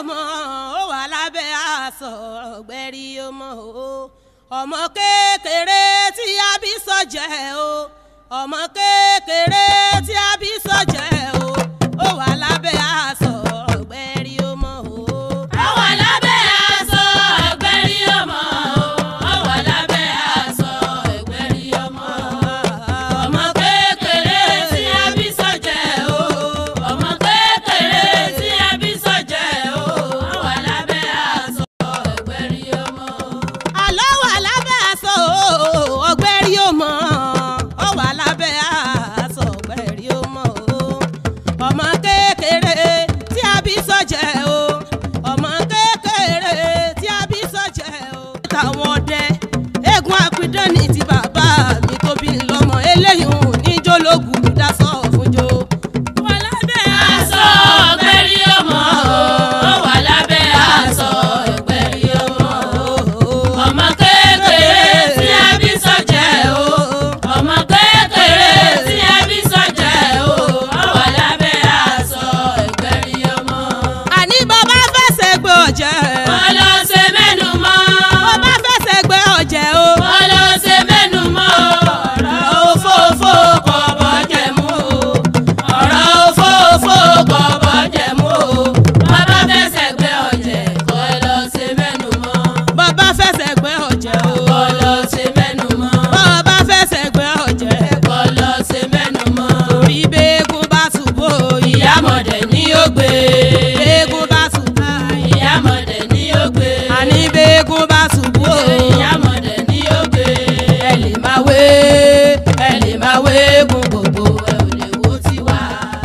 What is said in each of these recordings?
ọmọ ó wà lábẹ́ aṣọ ọ̀gbẹ́rì ọmọ o ọmọ kékeré tí a bí sọ́jẹ́ o ọmọ kékeré tí a bí sọ́jẹ́ o ó wà lábẹ́ aṣọ ọ̀gbẹ́rì ọmọ o. Ó wà lábẹ́ aṣọ ẹgbẹ́rí ọmọ o. Ó wà lábẹ́ aṣọ ẹgbẹ́rí ọmọ o. Ọmọ kékeré tí a bí sọ́jẹ́ o. Ọmọ kékeré tí a bí sọ́jẹ́ o. Ó wà lábẹ́ aṣọ ẹgbẹ́rí ọmọ o. àlọ́ wà lábẹ́ aṣọ o, ọ̀gbẹ́rì ọmọ ó wà lábẹ́ aṣọ ọ̀gbẹ́rì ọmọ o ọmọ kékeré tí a bí sọ́jẹ́ o ọmọ kékeré tí a bí sọ́jẹ́ o. táwọn ọdẹ eégún apidán ní ti bàbá mi tó bí lọ́mọ eléyìí ò ní jólógùn dasọ fúnjó. wà lábẹ́ aṣọ ẹgbẹ́rí ọmọ o. Ó wà lábẹ́ aṣọ ẹgbẹ́rí ọmọ o. Ọmọ kékeré tí a bí sọ́jẹ́ o. Ọmọ kékeré tí a bí sọ́jẹ́ o. Ó wà lábẹ́ aṣọ ẹgbẹ́rí ọmọ. àní bàbá fẹsẹ̀ gbé ọ̀jẹ̀. Wọ́n lọ ṣe mẹ́nu mọ́. bàbá fẹsẹ̀ gbé ọ̀jẹ̀ o. Wọ́n lọ ṣe mẹ́nu mọ́. Ọ̀rọ̀ òfófó kò bọ́jẹ̀ mú o. Ọ̀rọ̀ òfófó kò bọ́jẹ̀ mú o. Bàbá fẹsẹ̀ gbé ọ̀jẹ̀ kò lọ ṣe mẹ́nu mọ́. bàbá fẹsẹ̀ gbé ọ̀jẹ̀ o. Kò lọ ṣe mẹ́nu mọ́. bàbá fẹsẹ̀ gbé ọ̀jẹ̀. Kò lọ ṣe mẹ́nu mọ́. torí bẹ́ẹ̀gùn bá ṣubú ìyá Ìyámọ̀dẹ̀ ni ó gbé. bẹ́ẹ̀gùn bá ṣubú. Ìyámọ̀dẹ̀ ni ó gbé. àní bẹ́ẹ̀gùn bá ṣubú Ìyámọ̀dẹ̀ ni ó gbé. ẹ lè máa wé ẹ lè máa wé eégún gbogbo Ẹ ò lè wo tiwa.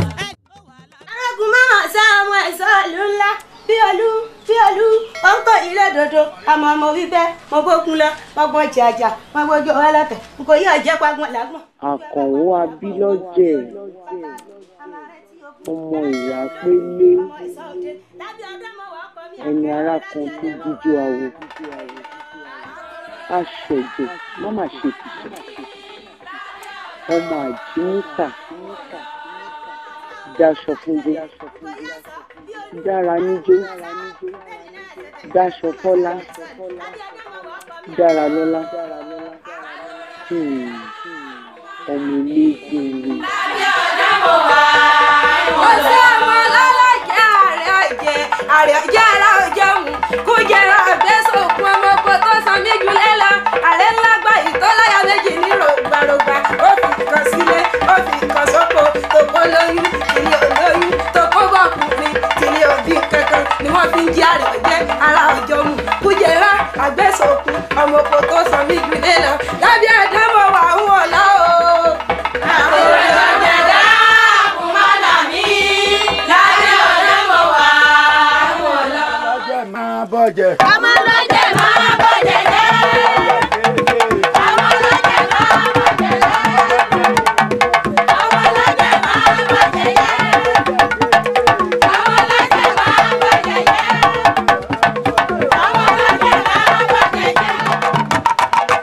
arákùn máa sá ọmọ ẹ̀sọ́ ìlú ńlá bí olú bí olú ó ń kó ilé dòdò àmọ́ mo wí bẹ́ẹ̀ mo bókun lọ mo gbọ́n jàjà mo gbójú ọlọ́tẹ̀ n kò yí ọ̀jẹ́ pagbọ́n làgbọ̀n. àkànwó abílọ́jẹ̀ ọmọ ìyá pélé ẹni ara kan tó jíjó awo aṣẹ̀jẹ̀ má má ṣe kìsà ọmọ àjíníkà daṣọ fúnjẹ dára níjó daṣọ fọlá dára lọ́lá Hmm, ọmọ eléégún rèé. ó ṣe ọmọ ọlọ́lọ́jẹ́ ààrẹ ọ̀jẹ̀ ààrẹ ọ̀jẹ̀ ara ọ̀jẹ̀ mu kó jẹrọ àbẹ́sọ̀kun ọmọ ọkọ tó san mí jùlẹ̀ lọ ààrẹ ńlá gba ìtọ́láyà méjì ní rògbàrògbà ó fi kan sílé ó fi kan sóko tòkó lóyún tìlí olóyún tòkó bọ̀kùnrin tìlí òbí kankan ni wọ́n fi ń jí ààrẹ ọ̀jẹ̀ ara ọ̀jọ̀ mu kó jẹrọ àbẹ́sọ̀kun ọmọ ọkọ tó san mí jùlẹ̀ lọ lábẹ́ àdámọ̀ wà ń wọ̀ lọ́ o. Àkórè ọ̀jẹ̀ dákun má là mí. Lábẹ́ ọ̀rẹ́ mo wà wọ̀ lọ. ọjọ́ máa bọ̀jẹ̀. Ọmọ lọ́jẹ̀ máa bọ̀jẹ̀ jẹ́. Ọmọ lọ́jẹ̀ máa bọ̀jẹ̀ jẹ́. Ọmọ lọ́jẹ̀ máa bọ̀jẹ̀ jẹ́. Ọmọ lọ́jẹ̀ máa bọ̀jẹ̀ jẹ́. Ọmọ lọ́jẹ̀ máa bọ̀jẹ̀ jẹ́.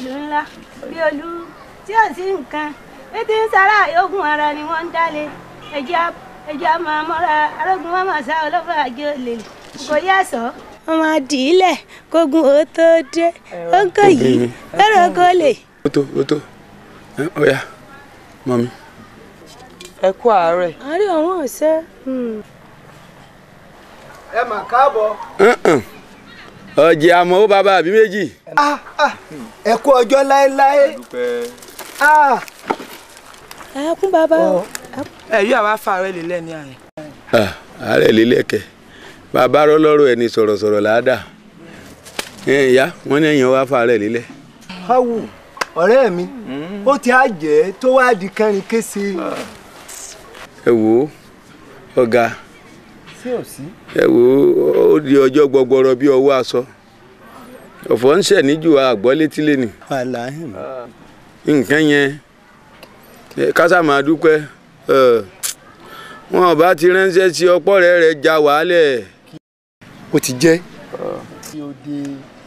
ìlú ńlá bí olú tí ò sí nǹkan ètí ń sára ogun ara ni wọ́n ń dálé ẹja ẹja máa mọ́ra arógun wọn máa sá ọlọ́fà àjọ lè kò yẹ sọ. wọ́n máa dì í lẹ̀ kógun ó tó dé ó ń kọ yìí lọ́rọ̀ kó lè. ó tó ó tó ẹ ọ̀ya mọ́mi. ẹ kú àárẹ̀. àárẹ̀ ọ̀hún ọ̀sẹ̀. ẹ mà káàbọ̀. ọ̀jẹ̀ àmọ́ ó bàbá àbí méjì. Ah, ah, ẹ kú ọjọ́ láéláé. Ah, ẹ kún bàbá o. ẹ yóò àwa fa àárẹ̀ lélẹ̀ ní àyè. Ah, àárẹ̀ lélẹ̀kẹ̀ bàbá rọlọ́rọ̀ ẹni sọ̀rọ̀sọ̀rọ̀ làádà ìyá wọn ní èèyàn wá fàárẹ̀ lílẹ̀. Háwù ọ̀rẹ́ mi ó ti á jẹ́ tó wá di kẹrin kése. ẹ wò ó ọ̀gá sí ò sí. ẹ wò ó ó di ọjọ́ gbọgbọrọ bí ọwọ́ aṣọ ọ̀fọ̀ ń ṣẹ̀ níjù àgbọ́ létí lẹ́nu wàláhì. nǹkan yẹn ẹ, kásá máa dúpẹ́ ẹ, wọn bá ti ránṣẹ́ sí ọ̀pọ̀ rẹ̀ rẹ̀ já wàhálẹ̀. ó ti jẹ́. tí ó dé.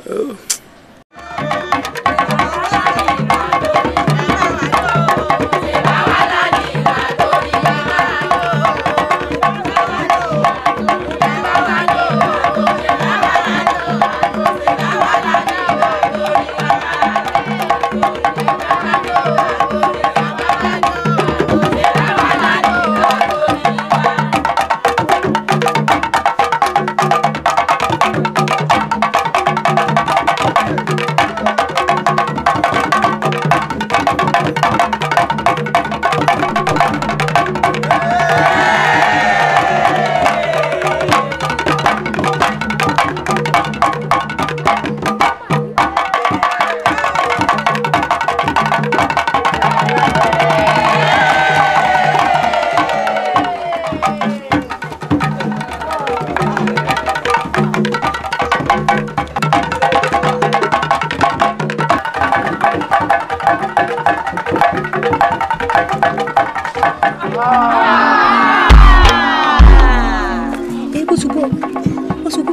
ẹ kó ṣubú ó ṣubú.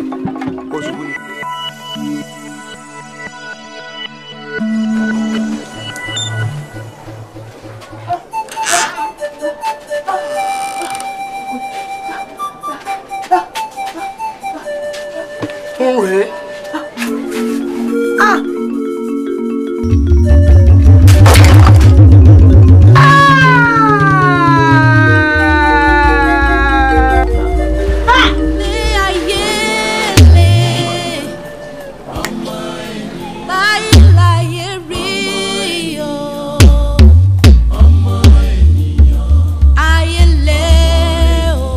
ń rèé. Ní ayé lè báyìí láyé rí o. Ayé lè o.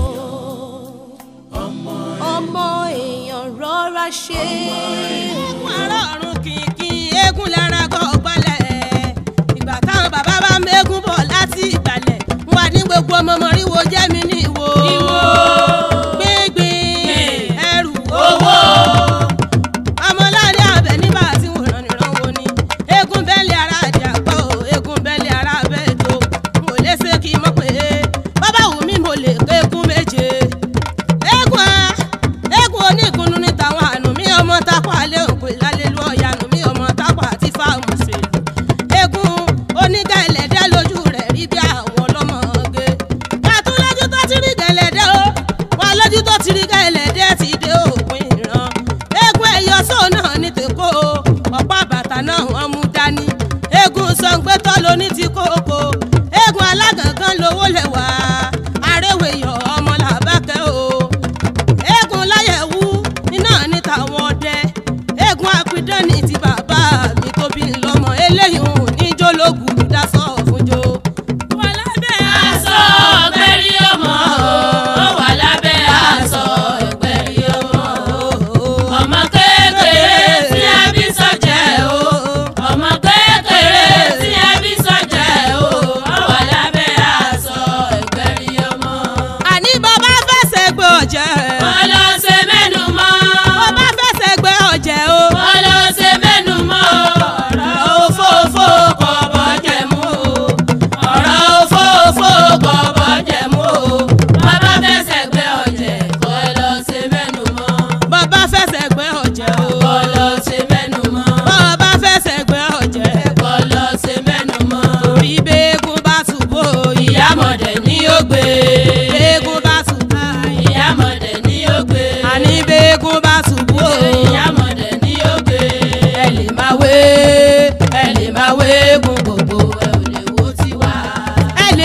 Ọmọ èèyàn rọra ṣe. Eégún ará ọ̀run kìkì eégún lára gọ̀ọ́gbọ́lẹ̀. Ìgbà táwọn bàbá bá ń mégún bọ̀ láti ìgbàlẹ̀. Wà ní gbogbo ọmọ mọ̀ríwo jẹ́ mi ní ìwo. Ìwo. Gbíngbín ẹrù owó. Ọmọláde àbẹ̀ nígbà tí wọ́n rán ìran wo ni. Eégún bẹ́ẹ̀lì ara àdì àpọ̀ o, eégún bẹ́ẹ̀lì ara abẹ́ ètò. Mo lè ṣe kí n mọ̀ pé bàbá wù mí mo lè pé eégún méje eégún a eégún onígunnu ní tàwọn àánú mi ọmọ tápà lé òkú ìlàlẹ́ lu ọ̀yànú mi ọmọ tápà àti fáwọn ṣèlú eégún onígà ẹlẹ́dẹ́ lójú rẹ̀ rí bí àwọn ọlọ́mọge kàtún lójú tó ti rí gẹ̀lẹ́dẹ́ o wọn lójú tó ti rí gẹ̀lẹ́dẹ́ ti dé òpin ìran eégún ẹ̀yọ́ sóò náà ní tèkó o ọ̀pá bàtà náà wọ́n mú dání eégún sọ̀ǹgbẹ́tọ́ ló ní ti kókó eégún alágàngán lówó lẹ́wà arẹ́wẹ̀yọ̀ ọmọ làbákẹ́ o eégún láyẹ̀wú iná ní tàwọn ọdẹ eégún apidán ní ti bàbá mi tó bí lọ́mọ eléyìí ò ní jólógùn dasọ fúnjó. wà lábẹ́ Aṣọ ọ̀gbẹ́rì ọmọ o, ó wà lábẹ́ aṣọ ọ̀gbẹ́rì ọmọ o. Ọmọ kékeré tí a bí sọ́jẹ́ o. Ọmọ kékeré tí a bí sọ́jẹ́ o. Ó wà lábẹ́ aṣọ ọ̀gbẹ́rì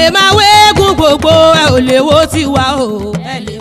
lè máa wéégún gbogbo ẹ ò lè wo tiwa o ẹ lè